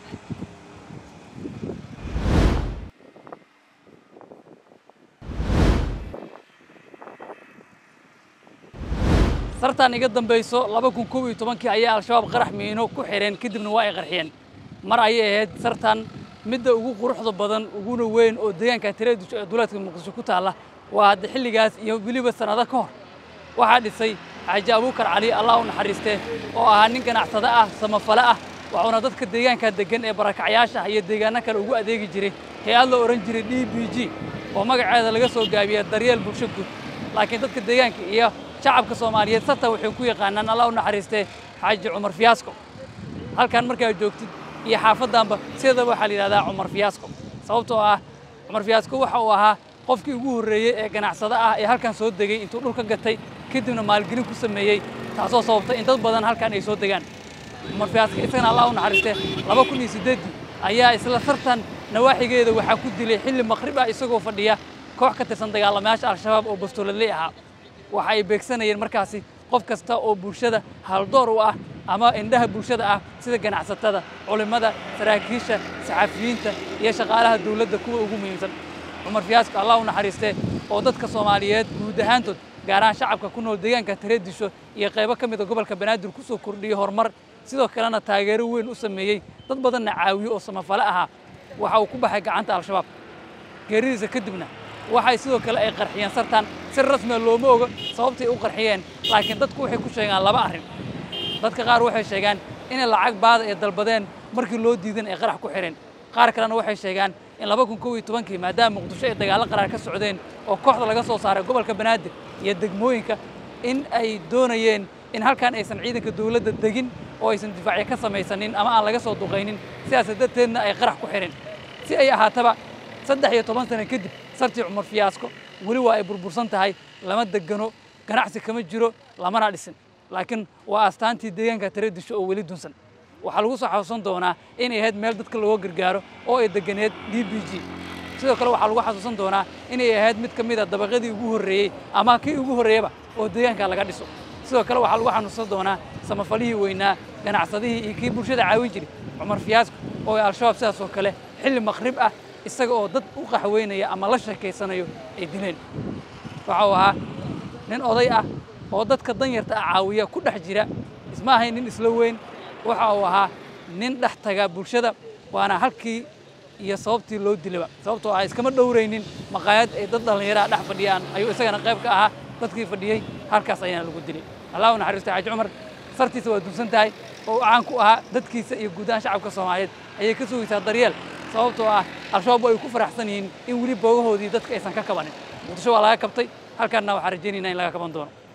sartan iga dambayso laba kun kow iyo tobankii ayaa al-shabaab qarax miino ku xidheen kadibna waa ay qarxiyeen mar ayay ahayd sartan midda ugu quruxda badan uguna weyn oo deegaanka tireedisho ee duleedka muqdisho ku taalla waa hadda xilligaas iyo weliba sannado ka hor waxaa dhisay xaaji abuukar cali allah u naxariistee oo ahaa nin ganacsado ah samafale ah waxuuna dadka deegaanka deggan ee barakacyaasha iyo deegaano kale ugu adeegi jiray hay-ad la odhan jiray d b g oo magaceeda laga soo gaabiya daryeel bulsho guud laakiin dadka deegaanka iyo shacabka soomaaliyeed sata waxay ku yaqaanaan allah u naxariistee xaaji cumar fiyaasko halkan markaa joogtid iyo xaafaddanba sideedaba waxaa la yidhahdaa cumar fiyaasko sababtoo ah cumar fiyaasko waxa uu ahaa qofkii ugu horreeyey ee ganacsado ah ee halkan soo degay intuu dhulka gatay kadibna maalgelin ku sameeyey taasoo sababtay in dad badan halkan ay soo degaan cumar fiyaasko isagana allah u naxariistee laba kun iyo siddeeddii ayaa isla sartan nawaaxigeeda waxaa ku dilay xilli maqrib ah isagoo fadhiya koox ka tirsan dagaalamayaasha al-shabaab oo bastooladley ahaa waxa ay beegsanayeen markaasi qof kasta oo bulshada haldoor u ah ama indhaha bulshada ah sida ganacsatada culimmada saraakiisha saxafiyiinta iyo shaqaalaha dawladda kuwa ugu muhiimsan cumar fiyaasko allah u naxariistee oo dadka soomaaliyeed guud ahaantood gaar ahaan shacabka ku nool deegaanka tareedisho iyo qaybo ka mida gobolka banaadir ku soo kordhiyey horumar sidoo kalena taageero weyn u sameeyey dad badanna caawiyo oo samafale ahaa waxa uu ku baxay gacanta al-shabaab geeridiisa kadibna waxay sidoo kale ay qarxiyeen sartan si rasmiya looma oga sababtay u qarxiyeen laakiin dadku waxay ku sheegaan laba arrin dadka qaar waxay sheegaan inay lacag baada ay dalbadeen markii loo diidan ay qarax ku xidheen qaar kalena waxay sheegaan in laba kun kow iyo tobankii maadaama muqdisho ay dagaallo qaraar ka socdeen oo kooxda laga soo saaray gobolka banaadir iyo degmooyinka in ay doonayeen in halkan aysan ciidanka dawladda degin oo aysan difaacyo ka samaysanin ama aan laga soo duqaynin sidaas darteedna ay qarax ku xidheen si ay ahaataba saddex iyo toban sano kadib sartii cumar fiyaasko weli waa ay burbursan tahay lama degano ganacsi kama jiro lamana dhisin laakiin waa astaantii deegaanka tareedisho oo weli dunsan waxaa lagu soo xasuusan doonaa inay ahayd meel dadka looga gargaaro oo ay deganeed d b g sidoo kale waxaa lagu xasuusan doonaa inay ahayd mid ka mid a dabaqadii ugu horreeyey ama kii ugu horreeyaba oo deegaanka laga dhiso sidoo kale waxaa lagu xasuusan doonaa samafalihii weynaa ganacsadihii iyo kii bulshada caawin jiray cumar fiyaasko oo ay al-shabaab sidaas oo kale xilli maqrib ah isaga oo dad u qaxweynaya ama la sheekaysanayo ay dileen waxa uu ahaa nin oday ah oo dadka danyarta ah caawiya ku dhex jira isma ahayn nin isla weyn waxa uu ahaa nin dhex taga bulshada waana halkii iyo sababtii loo dilaba sababtoo ah iskama dhowraynin maqaayad ay dad dhallinyaraha dhex fadhiyaan ayuu isagana qayb ka ahaa dadkii fadhiyey halkaas ayaana lagu dilay allah u naxariisto xaaji cumar sartiisa waa dunsan tahay oo caan ku ahaa dadkiisa iyo guud ahaan shacabka soomaaliyeed ayay ka sugaysaa daryeel sababtoo ah al-shabaab ay ku faraxsan yihiin in weli boogahoodii dadka aysan ka kabanin muqdisho waa laga kabtay halkaanna waxaan rajaynaynaa in laga kaban doono